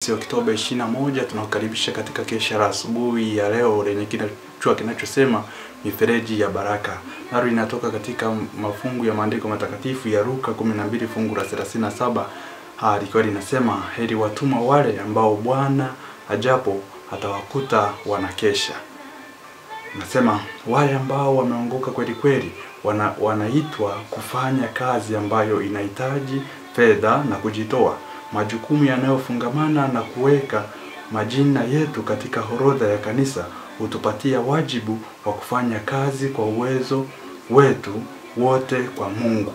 Oktoba 21 tunakukaribisha katika kesha la asubuhi ya leo lenye kichwa kinachosema mifereji ya baraka. Nalo inatoka katika mafungu ya maandiko matakatifu ya Luka 12 fungu la 37 ah, likiwa linasema heri watumwa wale ambao Bwana ajapo atawakuta wanakesha. Nasema wale ambao wameongoka kweli kweli wana, wanaitwa kufanya kazi ambayo inahitaji fedha na kujitoa, majukumu yanayofungamana na kuweka majina yetu katika orodha ya kanisa hutupatia wajibu wa kufanya kazi kwa uwezo wetu wote kwa Mungu.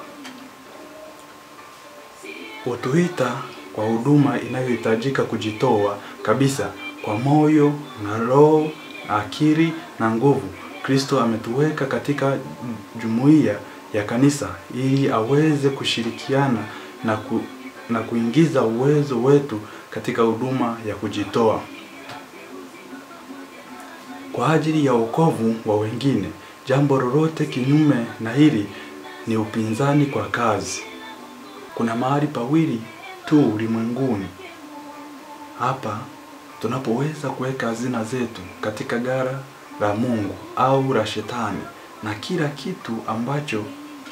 Hutuita kwa huduma inayohitajika kujitoa kabisa kwa moyo na roho na akili na nguvu. Kristo ametuweka katika jumuiya ya kanisa ili aweze kushirikiana na, ku, na kuingiza uwezo wetu katika huduma ya kujitoa kwa ajili ya wokovu wa wengine. Jambo lolote kinyume na hili ni upinzani kwa kazi. Kuna mahali pawili tu ulimwenguni hapa tunapoweza kuweka hazina zetu katika gara la Mungu au la Shetani, na kila kitu ambacho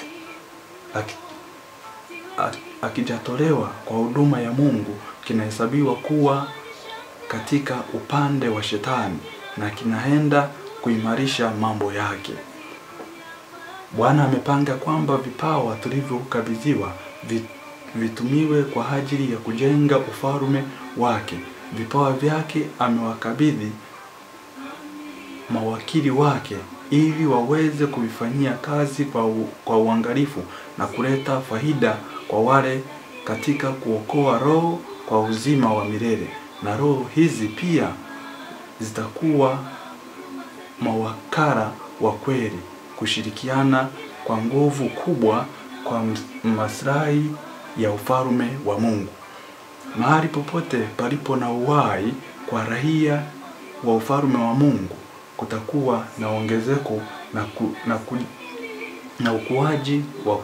akijatolewa kwa huduma ya Mungu kinahesabiwa kuwa katika upande wa Shetani na kinaenda kuimarisha mambo yake. Bwana amepanga kwamba vipawa tulivyokabidhiwa vitumiwe kwa ajili ya kujenga ufalme wake. Vipawa vyake amewakabidhi mawakili wake ili waweze kuvifanyia kazi kwa, u, kwa uangalifu na kuleta faida kwa wale katika kuokoa roho kwa uzima wa milele. Na roho hizi pia zitakuwa mawakala wa kweli, kushirikiana kwa nguvu kubwa kwa maslahi ya ufalme wa Mungu. Mahali popote palipo na uhai kwa raia wa ufalme wa Mungu kutakuwa na ongezeko na, ku, na, ku, na ukuaji wa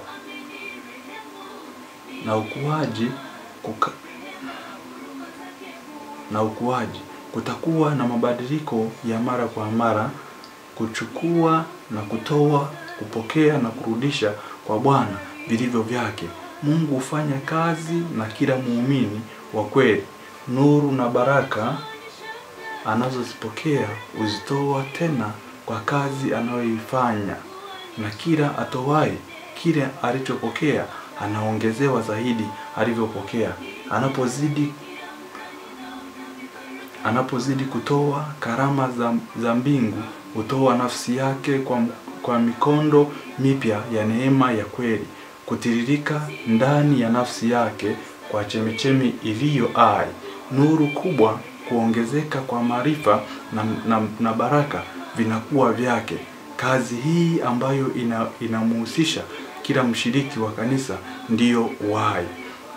na ukuaji kuka, na ukuaji kutakuwa na mabadiliko ya mara kwa mara, kuchukua na kutoa, kupokea na kurudisha kwa Bwana vilivyo vyake. Mungu hufanya kazi na kila muumini wa kweli. Nuru na baraka anazozipokea huzitoa tena kwa kazi anayoifanya, na kila atowaye kile alichopokea anaongezewa zaidi alivyopokea. Anapozidi anapozidi kutoa karama za, za mbingu hutoa nafsi yake kwa, kwa mikondo mipya ya neema ya kweli kutiririka ndani ya nafsi yake kwa chemichemi iliyo hai, nuru kubwa kuongezeka kwa maarifa na, na, na baraka vinakuwa vyake. Kazi hii ambayo inamhusisha kila mshiriki wa kanisa ndiyo uhai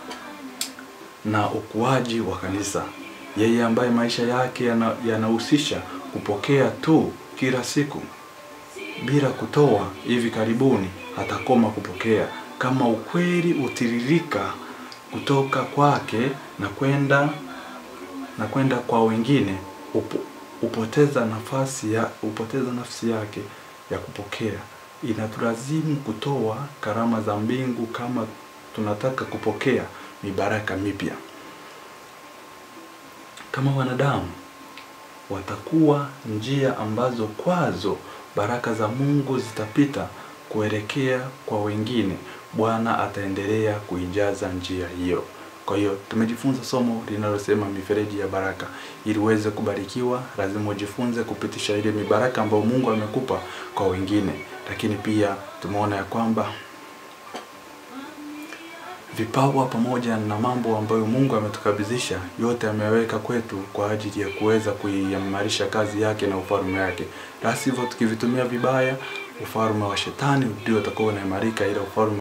na ukuaji wa kanisa. Yeye ambaye maisha yake yanahusisha yana kupokea tu kila siku bila kutoa, hivi karibuni atakoma kupokea kama ukweli utiririka kutoka kwake na kwenda na kwenda kwa wengine upo, upoteza nafasi ya upoteza nafsi yake ya kupokea. Inatulazimu kutoa karama za mbingu kama tunataka kupokea mibaraka mipya. Kama wanadamu watakuwa njia ambazo kwazo baraka za Mungu zitapita kuelekea kwa wengine. Bwana ataendelea kuijaza njia hiyo. Kwa hiyo tumejifunza somo linalosema mifereji ya baraka. Ili uweze kubarikiwa, lazima ujifunze kupitisha ile mibaraka ambayo Mungu amekupa kwa wengine. Lakini pia tumeona ya kwamba vipawa pamoja na mambo ambayo Mungu ametukabidhisha yote ameweka kwetu kwa ajili ya kuweza kuimarisha kazi yake na ufalme wake. La sivyo tukivitumia vibaya, ufalme wa shetani ndio utakuwa unaimarika, ila ufalme